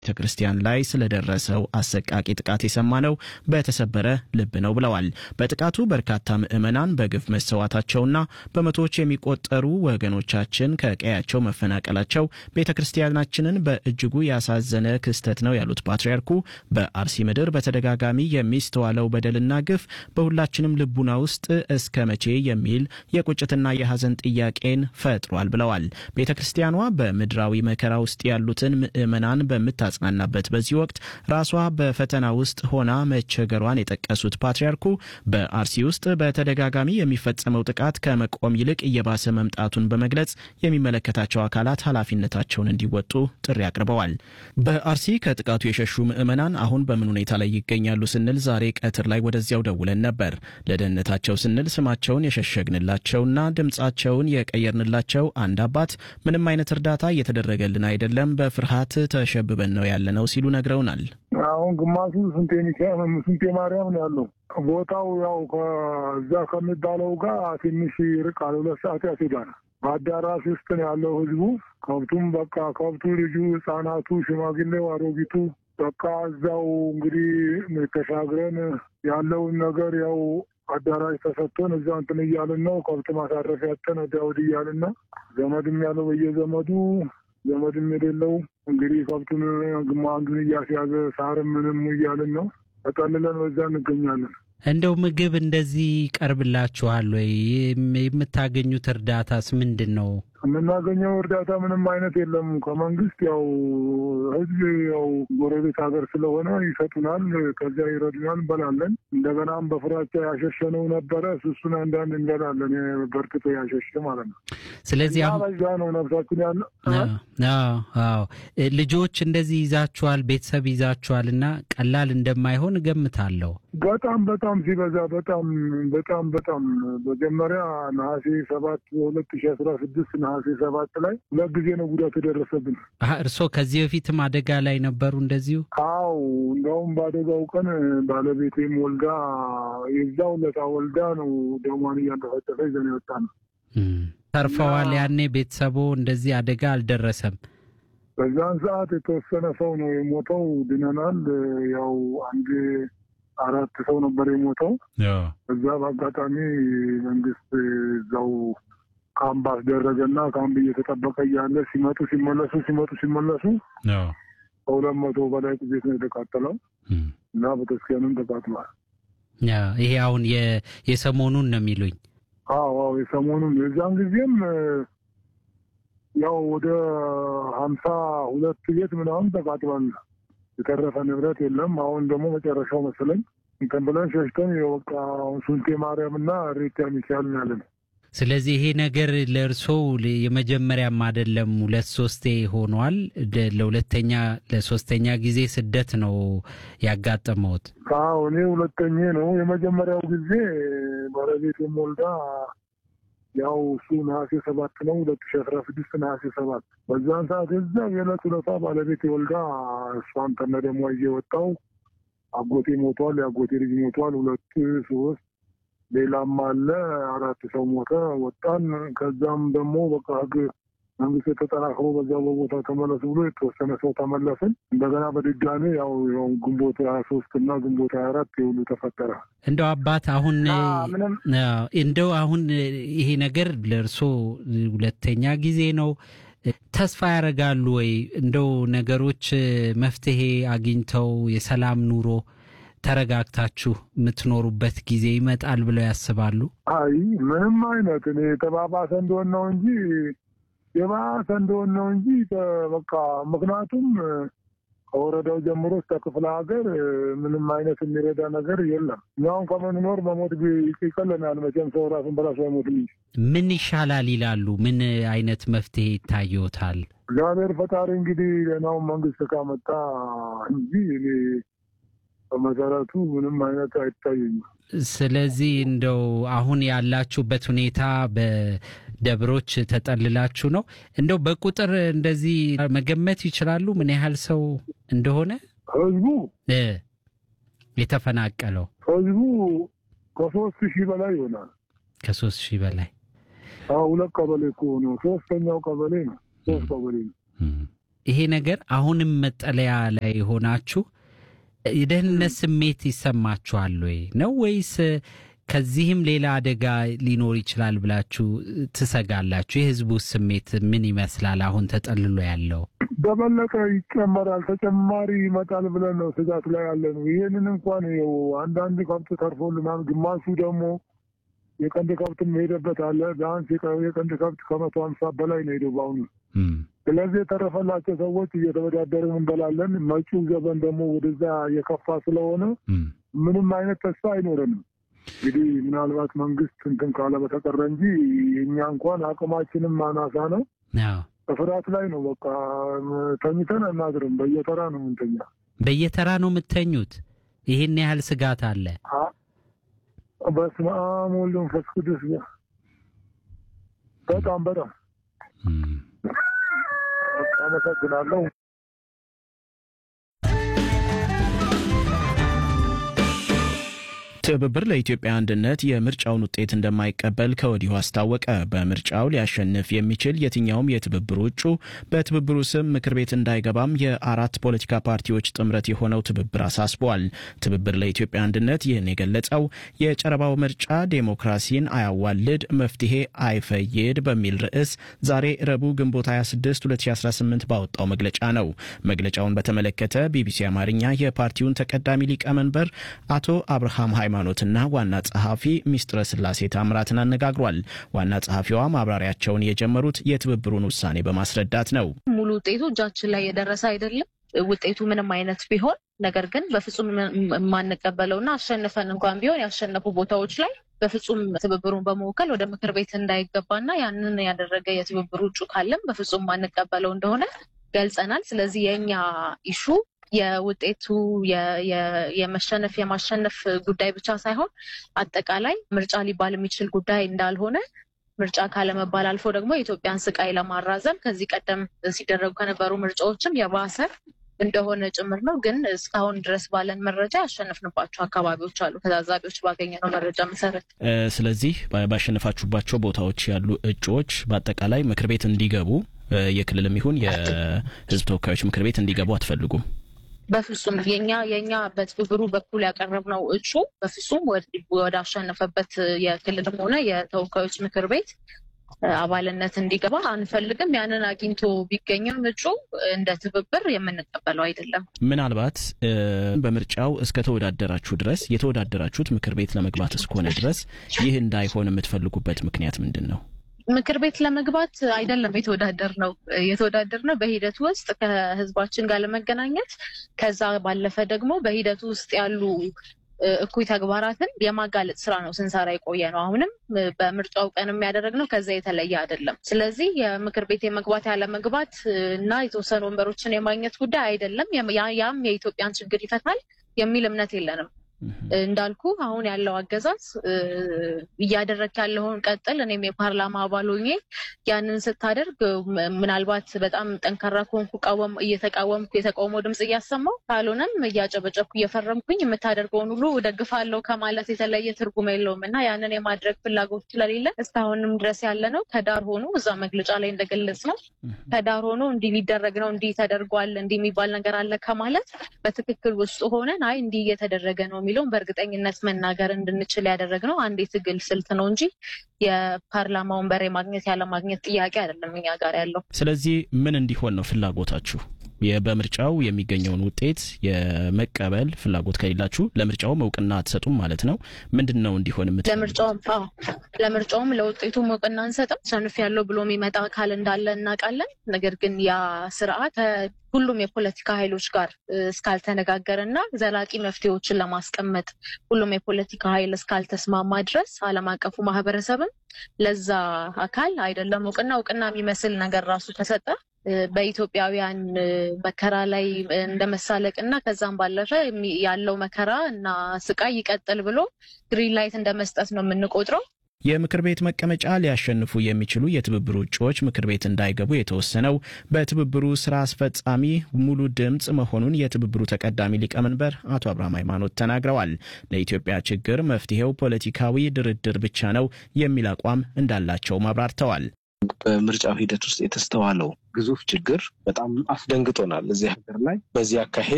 ቤተ ክርስቲያን ላይ ስለደረሰው አሰቃቂ ጥቃት የሰማነው በተሰበረ ልብ ነው ብለዋል። በጥቃቱ በርካታ ምዕመናን በግፍ መሰዋታቸውና በመቶዎች የሚቆጠሩ ወገኖቻችን ከቀያቸው መፈናቀላቸው ቤተ ክርስቲያናችንን በእጅጉ ያሳዘነ ክስተት ነው ያሉት ፓትርያርኩ በአርሲ ምድር በተደጋጋሚ የሚስተዋለው በደልና ግፍ በሁላችንም ልቡና ውስጥ እስከ መቼ የሚል የቁጭትና የሐዘን ጥያቄን ፈጥሯል ብለዋል። ቤተ ክርስቲያኗ በምድራዊ መከራ ውስጥ ያሉትን ምዕመናን በምታ ጽናናበት በዚህ ወቅት ራሷ በፈተና ውስጥ ሆና መቸገሯን የጠቀሱት ፓትርያርኩ በአርሲ ውስጥ በተደጋጋሚ የሚፈጸመው ጥቃት ከመቆም ይልቅ እየባሰ መምጣቱን በመግለጽ የሚመለከታቸው አካላት ኃላፊነታቸውን እንዲወጡ ጥሪ አቅርበዋል። በአርሲ ከጥቃቱ የሸሹ ምዕመናን አሁን በምን ሁኔታ ላይ ይገኛሉ ስንል ዛሬ ቀትር ላይ ወደዚያው ደውለን ነበር። ለደህንነታቸው ስንል ስማቸውን የሸሸግንላቸውና ድምፃቸውን የቀየርንላቸው አንድ አባት ምንም አይነት እርዳታ እየተደረገልን አይደለም፣ በፍርሃት ተሸብበን ነው ያለነው ሲሉ ነግረውናል። አሁን ግማሹ ስንቴ ሚካኤል ስንቴ ማርያም ነው ያለው። ቦታው ያው ከዛ ከሚባለው ጋር ትንሽ ይርቃል። ሁለት ሰዓት ያስሄዳል። በአዳራሽ ውስጥ ነው ያለው ህዝቡ። ከብቱም በቃ ከብቱ፣ ልጁ፣ ህጻናቱ፣ ሽማግሌው፣ አሮጊቱ በቃ እዛው እንግዲህ ተሻግረን ያለውን ነገር ያው አዳራሽ ተሰጥቶን እዛ እንትን እያልን ነው። ከብት ማሳረፍ ያጠን ወዲያ ወዲህ እያልን ነው። ዘመድም ያለው በየዘመዱ ዘመድም የሌለው እንግዲህ ከብቱን ግማ አንዱን እያስያዘ ሳርም ምንም እያልን ነው። ተጠልለን በዛ እንገኛለን። እንደው ምግብ እንደዚህ ይቀርብላችኋል ወይ? የምታገኙት እርዳታስ ምንድን ነው? የምናገኘው እርዳታ ምንም አይነት የለም ከመንግስት። ያው ህዝብ ያው ጎረቤት ሀገር ስለሆነ ይሰጡናል፣ ከዚያ ይረዱናል፣ እንበላለን። እንደገናም በፍራቻ ያሸሸነው ነበረ እሱን አንዳንድ እንበላለን፣ በርክቶ ያሸሸ ማለት ነው። ስለዚህ አሁን በዛ ነው ነፍሳችን ያለ። አዎ ልጆች እንደዚህ ይዛችኋል፣ ቤተሰብ ይዛችኋል እና ቀላል እንደማይሆን እገምታለሁ። በጣም በጣም ሲበዛ በጣም በጣም በጣም መጀመሪያ ነሐሴ ሰባት በሁለት ሺ አስራ ስድስት ነሐሴ ሰባት ላይ ሁለት ጊዜ ነው ጉዳት የደረሰብን። እርስዎ ከዚህ በፊትም አደጋ ላይ ነበሩ እንደዚሁ? አው እንደውም በአደጋው ቀን ባለቤቴም ወልዳ የዛው ለታ ወልዳ ነው ደሟን እያንጠፈጠፈ ይዘን የወጣ ነው። ተርፈዋል። ያኔ ቤተሰቦ እንደዚህ አደጋ አልደረሰም። በዛን ሰዓት የተወሰነ ሰው ነው የሞተው፣ ድነናል። ያው አንድ አራት ሰው ነበር የሞተው። እዛ በአጋጣሚ መንግስት እዛው ካምፕ አስደረገና ካምፕ እየተጠበቀ እያለ ሲመጡ ሲመለሱ ሲመጡ ሲመለሱ ከሁለት መቶ በላይ ቤት ነው የተቃጠለው እና ቤተክርስቲያንም ተቃጥሏል። ይሄ አሁን የሰሞኑን ነው የሚሉኝ? አዎ አዎ የሰሞኑን የዛን ጊዜም ያው ወደ ሀምሳ ሁለት ቤት ምናምን ተቃጥሏል። የተረፈ ንብረት የለም። አሁን ደግሞ መጨረሻው መሰለኝ እንትን ብለን ሸሽተን የወቃ ሱንቴ ማርያም እና ሬታ ሚካኤል ያለን። ስለዚህ ይሄ ነገር ለእርስዎ የመጀመሪያም አይደለም፣ ሁለት ሶስቴ ሆኗል። ለሁለተኛ ለሶስተኛ ጊዜ ስደት ነው ያጋጠመውት? አዎ እኔ ሁለተኛ ነው። የመጀመሪያው ጊዜ ባለቤቴም ወልዳ ያው እሱ ነሐሴ ሰባት ነው ሁለት ሺ አስራ ስድስት ነሐሴ ሰባት በዛን ሰዓት እዛ የዕለት ሁለታ ባለቤት ወልዳ እሷን ከነ ደግሞ ይዤ ወጣው። አጎቴ ሞቷል፣ የአጎቴ ልጅ ሞቷል። ሁለት ሶስት ሌላም አለ አራት ሰው ሞተ። ወጣን። ከዛም ደግሞ በቃ ህግ መንግስት የተጠናክሮ በዛ በቦታ ተመለሱ ብሎ የተወሰነ ሰው ተመለስን። እንደገና በድጋሚ ያው ግንቦት ሀያ ሶስት እና ግንቦት ሀያ አራት የሁሉ ተፈጠረ። እንደው አባት አሁን እንደው አሁን ይሄ ነገር ለእርሶ ሁለተኛ ጊዜ ነው። ተስፋ ያደርጋሉ ወይ እንደው ነገሮች መፍትሄ አግኝተው የሰላም ኑሮ ተረጋግታችሁ የምትኖሩበት ጊዜ ይመጣል ብለው ያስባሉ? አይ ምንም አይነት እኔ የተባባሰ እንደሆን ነው እንጂ የባሰ እንደሆን ነው እንጂ በቃ ምክንያቱም ከወረዳው ጀምሮ እስከ ክፍለ ሀገር ምንም አይነት የሚረዳ ነገር የለም። እኛውን ከምንኖር መሞት ይቀለናል። መቼም ሰው ራሱን በራሱ አይሞትም እንጂ ምን ይሻላል ይላሉ? ምን አይነት መፍትሄ ይታየዎታል? እግዚአብሔር ፈጣሪ እንግዲህ ሌናውን መንግስት ካመጣ እንጂ እኔ በመሰረቱ ምንም አይነት አይታየኝም። ስለዚህ እንደው አሁን ያላችሁበት ሁኔታ በደብሮች ተጠልላችሁ ነው። እንደው በቁጥር እንደዚህ መገመት ይችላሉ ምን ያህል ሰው እንደሆነ ህዝቡ የተፈናቀለው? ህዝቡ ከሶስት ሺህ በላይ ይሆናል። ከሶስት ሺህ በላይ ሁለት ቀበሌ እኮ ነው። ሶስተኛው ቀበሌ ነው። ሶስት ቀበሌ ነው። ይሄ ነገር አሁንም መጠለያ ላይ ሆናችሁ የደህንነት ስሜት ይሰማችኋል ወይ ነው ወይስ ከዚህም ሌላ አደጋ ሊኖር ይችላል ብላችሁ ትሰጋላችሁ? የህዝቡ ስሜት ምን ይመስላል? አሁን ተጠልሎ ያለው በበለጠ ይጨመራል፣ ተጨማሪ ይመጣል ብለን ነው ስጋት ላይ ያለ ነው። ይህንን እንኳን ይኸው አንዳንድ ከብት ተርፎልናል፣ ግማሹ ደግሞ የቀንድ ከብት ሄደበት አለ። ቢያንስ የቀንድ ከብት ከመቶ ሀምሳ በላይ ነው ሄደው በአሁኑ። ስለዚህ የተረፈላቸው ሰዎች እየተወዳደርን እንበላለን። መጪው ዘመን ደግሞ ወደዛ የከፋ ስለሆነ ምንም አይነት ተስፋ አይኖረንም። እንግዲህ ምናልባት መንግስት እንትን ካለ በተቀረ እንጂ እኛ እንኳን አቅማችንም አናሳ ነው። በፍርሃት ላይ ነው። በቃ ተኝተን አናድርም። በየተራ ነው ምንተኛ። በየተራ ነው የምተኙት? ይህን ያህል ስጋት አለ? በስመ አብ ወወልድ ወመንፈስ ቅዱስ። በጣም በጣም አመሰግናለሁ። ትብብር ለኢትዮጵያ አንድነት የምርጫውን ውጤት እንደማይቀበል ከወዲሁ አስታወቀ። በምርጫው ሊያሸንፍ የሚችል የትኛውም የትብብሩ እጩ በትብብሩ ስም ምክር ቤት እንዳይገባም የአራት ፖለቲካ ፓርቲዎች ጥምረት የሆነው ትብብር አሳስበዋል። ትብብር ለኢትዮጵያ አንድነት ይህን የገለጸው የጨረባው ምርጫ ዴሞክራሲን አያዋልድ፣ መፍትሄ አይፈይድ በሚል ርዕስ ዛሬ ረቡዕ ግንቦት 26 2018 ባወጣው መግለጫ ነው። መግለጫውን በተመለከተ ቢቢሲ አማርኛ የፓርቲውን ተቀዳሚ ሊቀመንበር አቶ አብርሃም ሃይማኖትና ዋና ጸሐፊ ሚስጥረ ስላሴ ታምራትን አነጋግሯል። ዋና ጸሐፊዋ ማብራሪያቸውን የጀመሩት የትብብሩን ውሳኔ በማስረዳት ነው። ሙሉ ውጤቱ እጃችን ላይ የደረሰ አይደለም። ውጤቱ ምንም አይነት ቢሆን ነገር ግን በፍጹም የማንቀበለውና አሸንፈን እንኳን ቢሆን ያሸነፉ ቦታዎች ላይ በፍጹም ትብብሩን በመወከል ወደ ምክር ቤት እንዳይገባና ያንን ያደረገ የትብብሩ እጩ ካለም በፍጹም የማንቀበለው እንደሆነ ገልጸናል። ስለዚህ የእኛ ኢሹ የውጤቱ የመሸነፍ የማሸነፍ ጉዳይ ብቻ ሳይሆን አጠቃላይ ምርጫ ሊባል የሚችል ጉዳይ እንዳልሆነ ምርጫ ካለመባል አልፎ ደግሞ የኢትዮጵያን ስቃይ ለማራዘም ከዚህ ቀደም ሲደረጉ ከነበሩ ምርጫዎችም የባሰ እንደሆነ ጭምር ነው። ግን እስካሁን ድረስ ባለን መረጃ ያሸነፍንባቸው አካባቢዎች አሉ፣ ከታዛቢዎች ባገኘነው መረጃ መሰረት። ስለዚህ ባሸነፋችሁባቸው ቦታዎች ያሉ እጩዎች በአጠቃላይ ምክር ቤት እንዲገቡ የክልልም ይሁን የሕዝብ ተወካዮች ምክር ቤት እንዲገቡ አትፈልጉም? በፍጹም የኛ የኛ በትብብሩ በኩል ያቀረብነው እጩ በፍጹም ወደ አሸነፈበት የክልልም ሆነ የተወካዮች ምክር ቤት አባልነት እንዲገባ አንፈልግም። ያንን አግኝቶ ቢገኝም እጩ እንደ ትብብር የምንቀበለው አይደለም። ምናልባት በምርጫው እስከ ተወዳደራችሁ ድረስ የተወዳደራችሁት ምክር ቤት ለመግባት እስከሆነ ድረስ ይህ እንዳይሆን የምትፈልጉበት ምክንያት ምንድን ነው? ምክር ቤት ለመግባት አይደለም የተወዳደር ነው የተወዳደር ነው በሂደቱ ውስጥ ከህዝባችን ጋር ለመገናኘት ከዛ ባለፈ ደግሞ በሂደቱ ውስጥ ያሉ እኩይ ተግባራትን የማጋለጥ ስራ ነው ስንሰራ የቆየ ነው። አሁንም በምርጫው ቀን የሚያደረግነው ከዛ የተለየ አይደለም። ስለዚህ የምክር ቤት የመግባት ያለመግባት እና የተወሰኑ ወንበሮችን የማግኘት ጉዳይ አይደለም። ያም የኢትዮጵያን ችግር ይፈታል የሚል እምነት የለንም። እንዳልኩ አሁን ያለው አገዛዝ እያደረግ ያለውን ቀጥል። እኔም የፓርላማ አባል ሆኜ ያንን ስታደርግ ምናልባት በጣም ጠንካራ ከሆንኩ እየተቃወምኩ የተቃውሞ ድምፅ እያሰማው ካልሆነም እያጨበጨብኩ እየፈረምኩኝ የምታደርገውን ሁሉ እደግፋለሁ ከማለት የተለየ ትርጉም የለውም እና ያንን የማድረግ ፍላጎት ስለሌለ እስካሁንም ድረስ ያለ ነው ከዳር ሆኖ እዛ መግለጫ ላይ እንደገለጽ ነው ከዳር ሆኖ እንዲህ ሊደረግ ነው እንዲህ ተደርጓል እንዲህ የሚባል ነገር አለ ከማለት በትክክል ውስጥ ሆነን አይ እንዲህ እየተደረገ ነው የሚለውን በእርግጠኝነት መናገር እንድንችል ያደረግነው አንድ የትግል ስልት ነው እንጂ የፓርላማ ወንበር የማግኘት ያለማግኘት ጥያቄ አይደለም እኛ ጋር ያለው። ስለዚህ ምን እንዲሆን ነው ፍላጎታችሁ? በምርጫው የሚገኘውን ውጤት የመቀበል ፍላጎት ከሌላችሁ ለምርጫውም እውቅና አትሰጡም ማለት ነው። ምንድን ነው እንዲሆን የምት ለምርጫውም ለምርጫውም ለውጤቱም እውቅና አንሰጥም። ሰንፍ ያለው ብሎ የሚመጣ አካል እንዳለ እናውቃለን። ነገር ግን ያ ስርዓት ሁሉም የፖለቲካ ኃይሎች ጋር እስካልተነጋገረ እና ዘላቂ መፍትሄዎችን ለማስቀመጥ ሁሉም የፖለቲካ ኃይል እስካልተስማማ ድረስ ዓለም አቀፉ ማህበረሰብም ለዛ አካል አይደለም እውቅና እውቅና የሚመስል ነገር ራሱ ተሰጠ በኢትዮጵያውያን መከራ ላይ እንደ መሳለቅ እና ከዛም ባለፈ ያለው መከራ እና ስቃይ ይቀጥል ብሎ ግሪን ላይት እንደ መስጠት ነው የምንቆጥረው። የምክር ቤት መቀመጫ ሊያሸንፉ የሚችሉ የትብብሩ እጩዎች ምክር ቤት እንዳይገቡ የተወሰነው በትብብሩ ስራ አስፈጻሚ ሙሉ ድምፅ መሆኑን የትብብሩ ተቀዳሚ ሊቀመንበር አቶ አብርሃም ሃይማኖት ተናግረዋል። ለኢትዮጵያ ችግር መፍትሄው ፖለቲካዊ ድርድር ብቻ ነው የሚል አቋም እንዳላቸውም አብራርተዋል። በምርጫው ሂደት ውስጥ የተስተዋለው ግዙፍ ችግር በጣም አስደንግጦናል። እዚህ ሀገር ላይ በዚህ አካሄድ